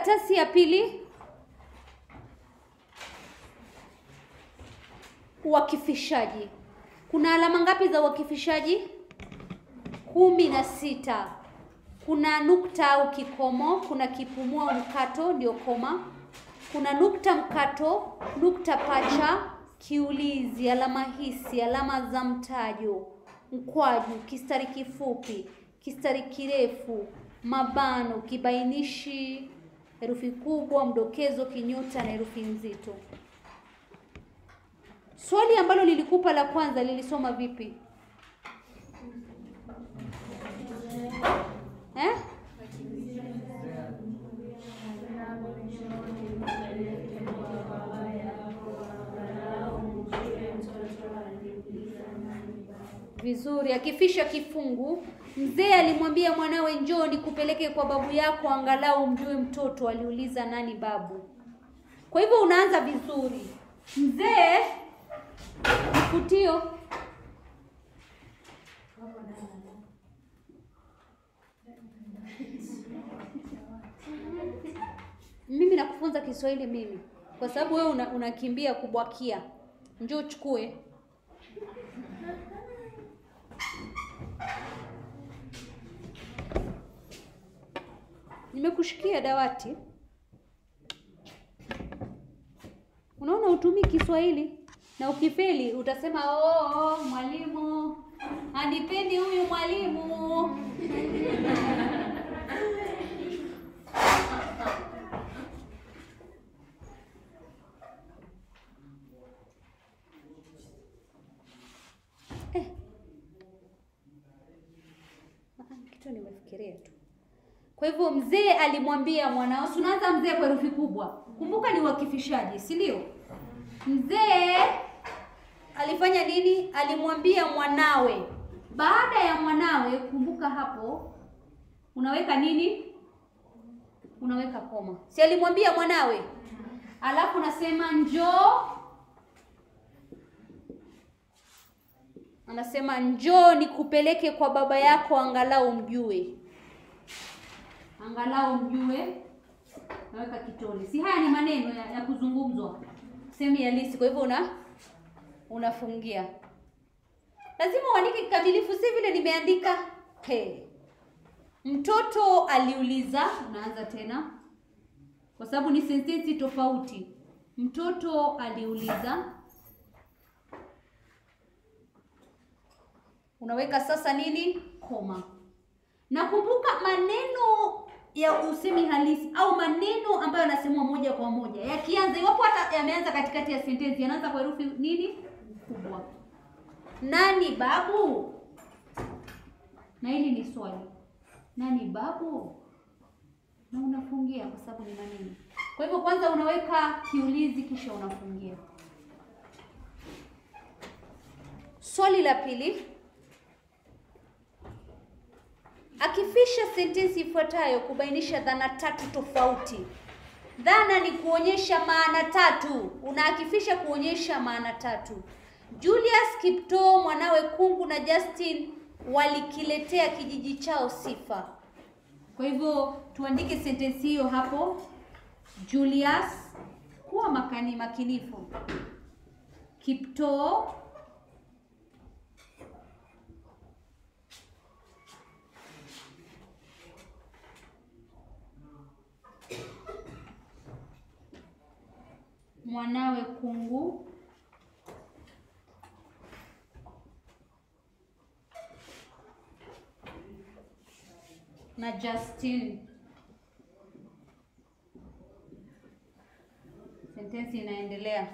Karatasi ya pili, uwakifishaji. Kuna alama ngapi za uwakifishaji? kumi na sita. Kuna nukta au kikomo, kuna kipumua mkato ndio koma, kuna nukta mkato, nukta pacha, kiulizi, alama hisi, alama za mtajo, mkwaju, kistari kifupi, kistari kirefu, mabano, kibainishi, herufi kubwa, mdokezo, kinyuta na herufi nzito. Swali ambalo lilikupa la kwanza lilisoma vipi? Eh? Vizuri. Akifisha kifungu, mzee alimwambia mwanawe, njoo nikupeleke kwa babu yako, angalau mjue mtoto. Aliuliza, nani babu? Kwa hivyo unaanza vizuri. Mzee mfutio mimi nakufunza Kiswahili mimi, kwa sababu wewe una, unakimbia kubwakia. Njoo uchukue. Nimekushikia dawati. Unaona, utumii Kiswahili na ukifeli utasema oh, oh, mwalimu anipendi huyu mwalimu. Eh. Ah, Kitu nimefikiria tu. Kwa hivyo mzee alimwambia mwanao, si unaanza mzee kwa herufi kubwa. Kumbuka ni uakifishaji, si ndio? Mzee alifanya nini? Alimwambia mwanawe. Baada ya mwanawe, kumbuka hapo unaweka nini? Unaweka koma. Si alimwambia mwanawe? Alafu nasema njoo. Anasema njoo nikupeleke kwa baba yako angalau mjue. Angalau mjue. Naweka kitone. Si haya ni maneno ya, ya kuzungumzwa. Sehemu ya lisi. Kwa hivyo una unafungia. Lazima uandike kikamilifu, si vile nimeandika. He. Mtoto aliuliza, unaanza tena. Kwa sababu ni sentensi tofauti. Mtoto aliuliza. Unaweka sasa nini? Koma. Na kumbuka maneno ya usemi halisi au maneno ambayo yanasemwa moja kwa moja yakianza, iwapo hata yameanza katikati ya sentensi, yanaanza kwa herufi nini? Kubwa. Nani babu? Na hili ni swali. Nani babu? Na unafungia kwa sababu ni maneno. Kwa hivyo kwanza unaweka kiulizi kisha unafungia. Swali la pili. Akifisha sentensi ifuatayo kubainisha dhana tatu tofauti. Dhana ni kuonyesha maana tatu. Unaakifisha kuonyesha maana tatu. Julius Kiptoo, mwanawe Kungu na Justin walikiletea kijiji chao sifa. Kwa hivyo tuandike sentensi hiyo hapo. Julius, kuwa makani makinifu. Kiptoo mwanawe Kungu na Justin. Sentensi inaendelea.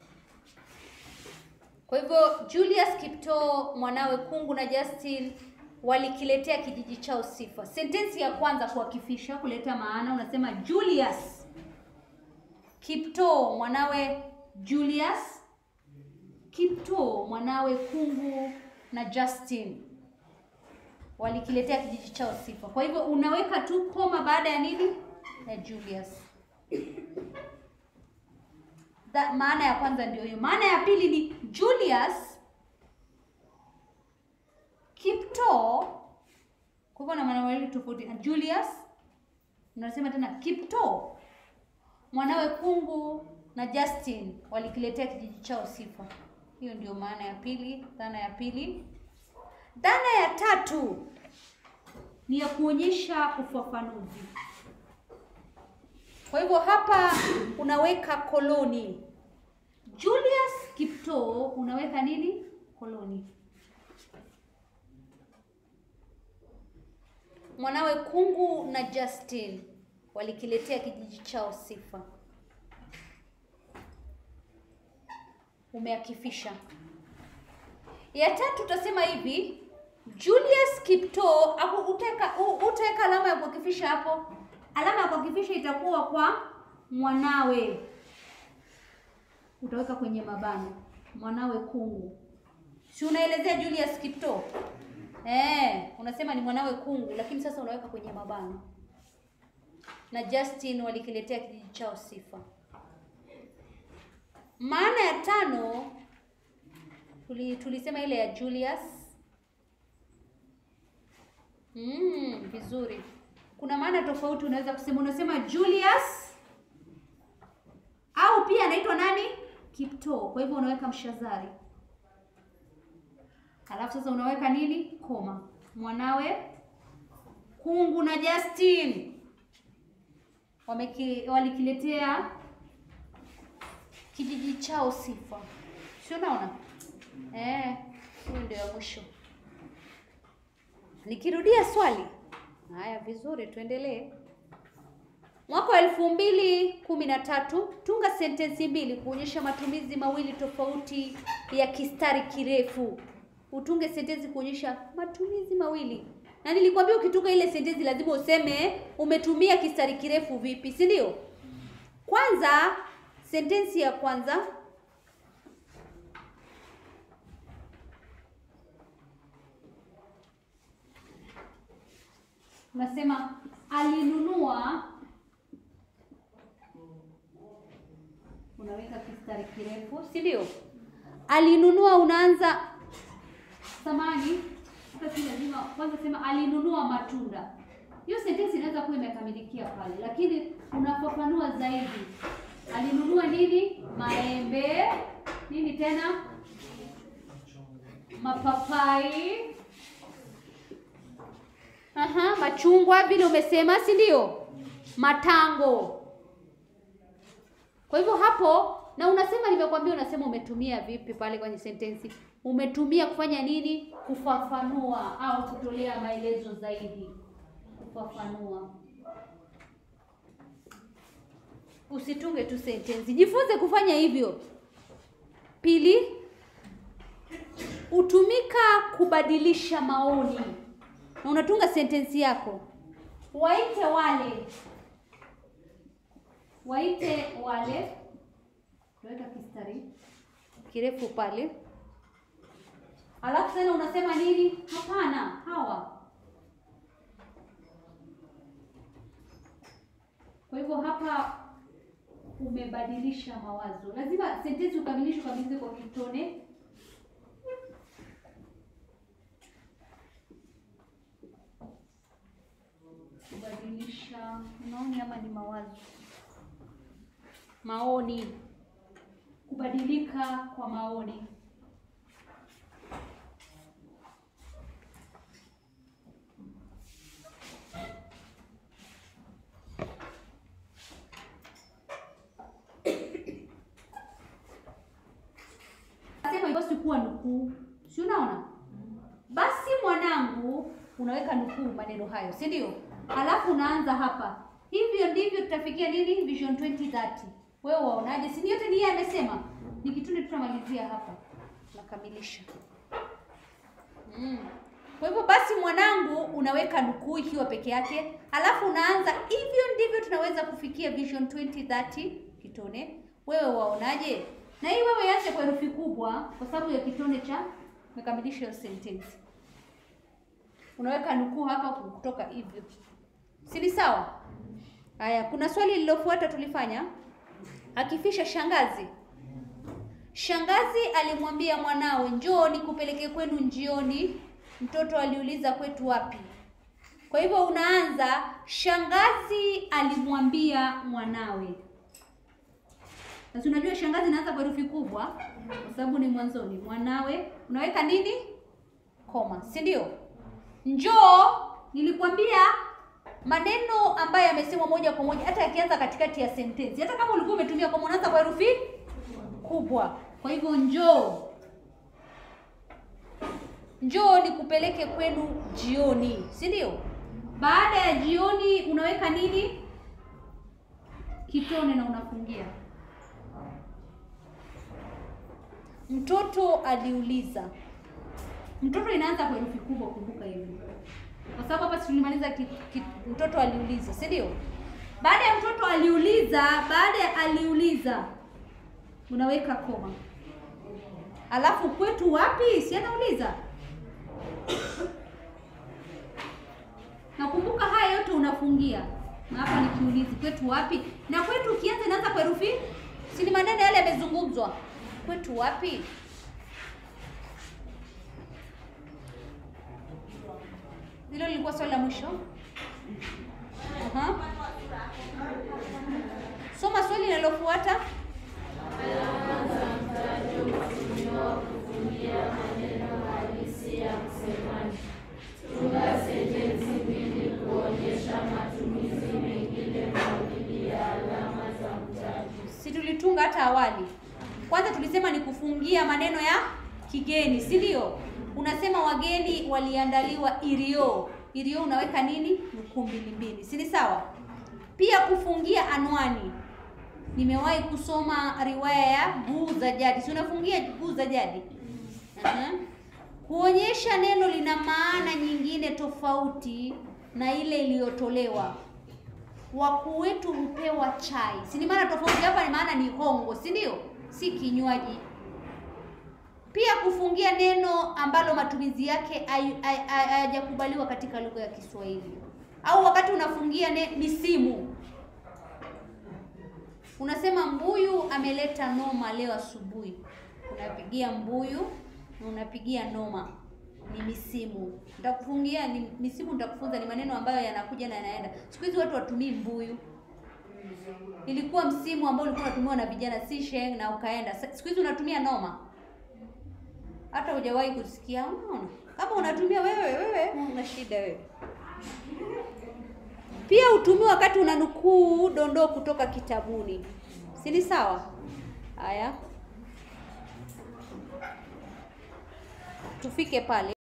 Kwa hivyo Julius Kiptoo, mwanawe Kungu na Justin walikiletea kijiji chao sifa. Sentensi ya kwanza kuakifisha, kuleta maana, unasema Julius Kiptoo mwanawe Julius Kiptoo mwanawe Kungu na Justin walikiletea kijiji chao sifa. Kwa hivyo unaweka tu koma baada ya nini? Ya Julius. Da, maana ya kwanza ndio hiyo. Maana ya pili ni Julius Kiptoo. Kwa hivyo na maana mawili tofauti. Julius unasema tena Kiptoo mwanawe Kungu na Justin walikiletea kijiji chao sifa. Hiyo ndio maana ya pili, dhana ya pili. Dhana ya tatu ni ya kuonyesha ufafanuzi. Kwa hivyo hapa unaweka koloni. Julius Kiptoo unaweka nini? Koloni. Mwanawe Kungu na Justin walikiletea kijiji chao sifa. Umeakifisha. Ya tatu utasema hivi, Julius Kiptoo aku utaweka utaweka alama ya kuakifisha hapo. Alama ya kuakifisha itakuwa kwa mwanawe. Utaweka kwenye mabano. Mwanawe Kungu. Si unaelezea Julius Kiptoo? Eh, unasema ni mwanawe Kungu lakini sasa unaweka kwenye mabano. Na Justin walikiletea kijiji chao sifa. Maana ya tano tuli, tulisema ile ya Julius. Mm, vizuri. Kuna maana tofauti unaweza kusema unasema Julius au pia anaitwa nani? Kiptoo. Kwa hivyo unaweka mshazari. Alafu sasa unaweka nini? Koma. Mwanawe Kungu na Justin wameki walikiletea kijiji chao sifa. Si unaona? Eh, hiyo ndio ya mwisho. Nikirudia swali. Haya, vizuri, tuendelee. Mwaka wa elfu mbili kumi na tatu tunga sentensi mbili kuonyesha matumizi mawili tofauti ya kistari kirefu. Utunge sentensi kuonyesha matumizi mawili, na nilikwambia ukitunga ile sentensi lazima useme umetumia kistari kirefu vipi, si ndio? Kwanza, sentensi ya kwanza unasema alinunua, unaweka kistari kirefu, si ndio? Alinunua, unaanza samani, hata si lazima kwanza sema alinunua matunda. Hiyo sentensi inaweza kuwa imekamilikia pale, lakini unafafanua zaidi. Alinunua nini? Maembe, nini tena? Mapapai, Aha, machungwa vile umesema, si ndio? Matango. Kwa hivyo hapo, na unasema nimekwambia, unasema umetumia vipi pale kwenye sentensi? Umetumia kufanya nini? Kufafanua au kutolea maelezo zaidi. Kufafanua. Usitunge tu sentensi, jifunze kufanya hivyo. Pili, hutumika kubadilisha maoni na unatunga sentensi yako. Waite wale, waite wale, weka kistari kirefu pale, alafu tena unasema nini? Hapana, hawa. Kwa hivyo hapa umebadilisha mawazo. Lazima sentensi ukamilishe, ukamilishe kwa kitone kubadilisha maoni ama ni mawazo? Maoni, kubadilika kwa maoni. Sema basi kuwa nukuu, si unaona? Basi mwanangu, unaweka nukuu maneno hayo, si ndio? Alafu unaanza hapa, hivyo ndivyo tutafikia nini, Vision 2030. Wewe waonaje? Si yote ni yeye amesema, ni kitune, tutamalizia hapa, nakamilisha. Mm. Kwa hivyo basi mwanangu, unaweka nukuu ikiwa peke yake, alafu unaanza hivyo ndivyo tunaweza kufikia Vision 2030 kitone. Wewe waonaje? Na hii wewe iache kwa herufi kubwa, kwa sababu ya kitone cha umekamilisha hiyo sentence. Unaweka nukuu hapa kutoka hivyo, si ni sawa? Haya, kuna swali lililofuata tulifanya akifisha shangazi. Shangazi alimwambia mwanawe, njoo nikupeleke kwenu njioni. Mtoto aliuliza kwetu wapi? Kwa hivyo unaanza shangazi alimwambia mwanawe. Na si unajua shangazi inaanza kwa herufi kubwa kwa sababu ni mwanzoni. Mwanawe unaweka nini? Koma, si ndio? Njoo, nilikwambia maneno ambayo yamesemwa moja kwa moja, hata yakianza katikati ya sentensi, hata kama ulikuwa umetumia koma, unaanza kwa herufi kubwa. Kwa hivyo njoo, njoo nikupeleke kwenu jioni, si ndio? Baada ya jioni unaweka nini? Kitone na unafungia. Mtoto aliuliza. Mtoto inaanza kwa herufi kubwa, kumbuka hivi, kwa sababu hapa tulimaliza ki, ki, mtoto aliuliza, si ndio? Baada ya mtoto aliuliza, baada ya aliuliza unaweka koma, alafu kwetu wapi? Si anauliza. Nakumbuka haya yote unafungia, na hapa nikiulizi kwetu wapi, na kwetu ukianza inaanza kwa herufi, si ni maneno yale yamezungumzwa. Kwetu wapi? Hilo lilikuwa swali la mwisho. Aha. Soma swali linalofuata. Si tulitunga hata awali. Kwanza tulisema ni kufungia maneno ya kigeni, si ndio? Unasema wageni waliandaliwa irio. Irio unaweka nini? Nukuu mbili mbili, si ni sawa? Pia kufungia anwani. Nimewahi kusoma riwaya ya Guu za Jadi, si unafungia Guu za Jadi? Aha. Kuonyesha neno lina maana nyingine tofauti na ile iliyotolewa. Wakuu wetu hupewa chai, si ni maana tofauti hapa, ni maana ni hongo, si ndio? Si kinywaji. Pia kufungia neno ambalo matumizi yake hayajakubaliwa katika lugha ya Kiswahili, au wakati unafungia ne, misimu unasema mbuyu ameleta noma leo asubuhi, unapigia mbuyu na unapigia noma, ni misimu. Nitakufungia ni misimu, nitakufunza ni maneno ambayo yanakuja na yanaenda. Siku hizi watu watumii mbuyu, ilikuwa msimu ambao ulikuwa unatumiwa na vijana, si sheng na ukaenda. Siku hizi unatumia noma hata hujawahi kusikia. Unaona, kama unatumia wewe, wewe una shida wewe. Pia utumie wakati unanukuu dondoo kutoka kitabuni, si ni sawa? Haya, tufike pale.